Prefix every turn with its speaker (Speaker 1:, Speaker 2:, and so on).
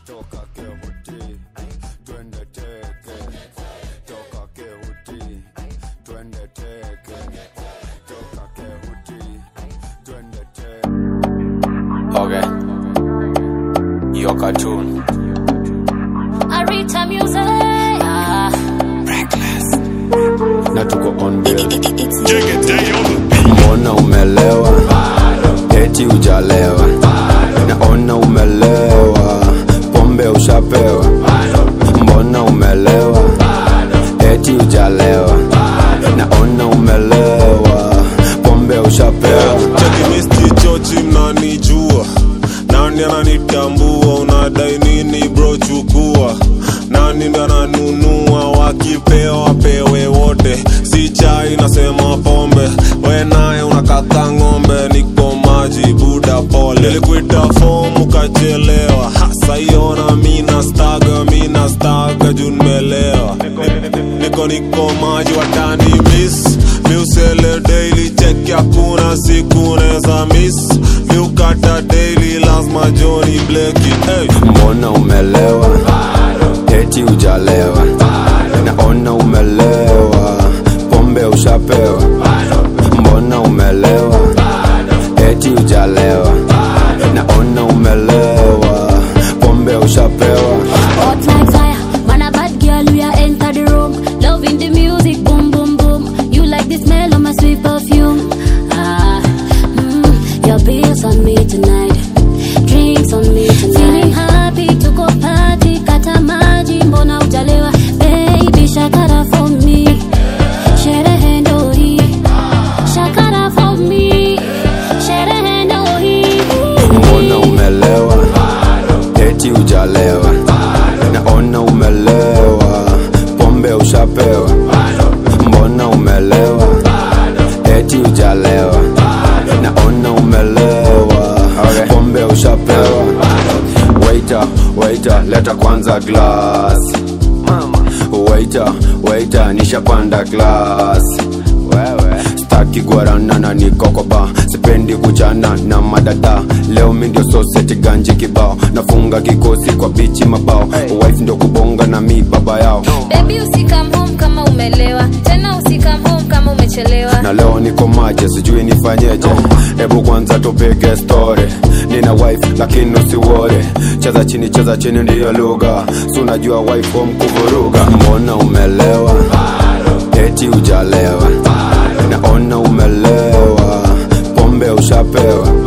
Speaker 1: toka kehuti twende teke toka kehuti twende teke toka kehuti twende teke
Speaker 2: Okay. Your cartoon.
Speaker 3: Arita music. Ah.
Speaker 1: na tuko on bill
Speaker 4: Jigga day on the beat.
Speaker 1: mbona umelewa eti ujalewa naona umelewa pombe ushapewa mbona umelewa eti ujalewa naona umelewa pombe ushapewa
Speaker 5: chakimisti chochi mnanijua nani ananitambua unadai nini bro chukua nani ndo ananunua wakipewa wapewe wote si chai nasema pombe we naye unakata ng'ombe niko maji buda pole nilikuita fomu ukachelewa hasa iona mina staga mina staga juu nimelewa niko niko maji watani miss miusele daily check hakuna siku neza miss miukata daily lazima joni bleki hey.
Speaker 1: mbona umelewa eti ujalewa naona umelewa pombe ushapewa mbona umelewa eti ujalewa naona umelewa pombe ushapewa
Speaker 3: Hot like fire, man a bad girl, we are enter the room. Loving the music, boom boom boom. You like the smell of my sweet perfume. Ah, mm, your bills on me tonight, drinks on me tonight. Feeling happy to go party, kata maji, mbona ujalewa? Baby, shakara for me, sherehe ndo hii. Shakara for me, sherehe ndo hii.
Speaker 1: mbona umelewa eti ujalewa naona umelewa pombe ushapewa mbona umelewa eti ujalewa naona umelewa pombe ushapewa waita waita leta kwanza glass waita waita nishapanda glass staki guarana na nikokoba sipendi kuchana na madada leo mi ndio soseti ganji kibao nafunga kikosi kwa bichi mabao wife ndio kubonga na mi baba yao
Speaker 6: Baby usikam home kama umelewa tena usikam home kama umechelewa
Speaker 1: na leo niko maje sijui nifanyeje hebu kwanza tupige story nina wife lakini usiwore cheza chini cheza chini ndiyo lugha si unajua wife wa mkuvuruga mbona umelewa eti ujalewa naona umelewa pombe ushapewa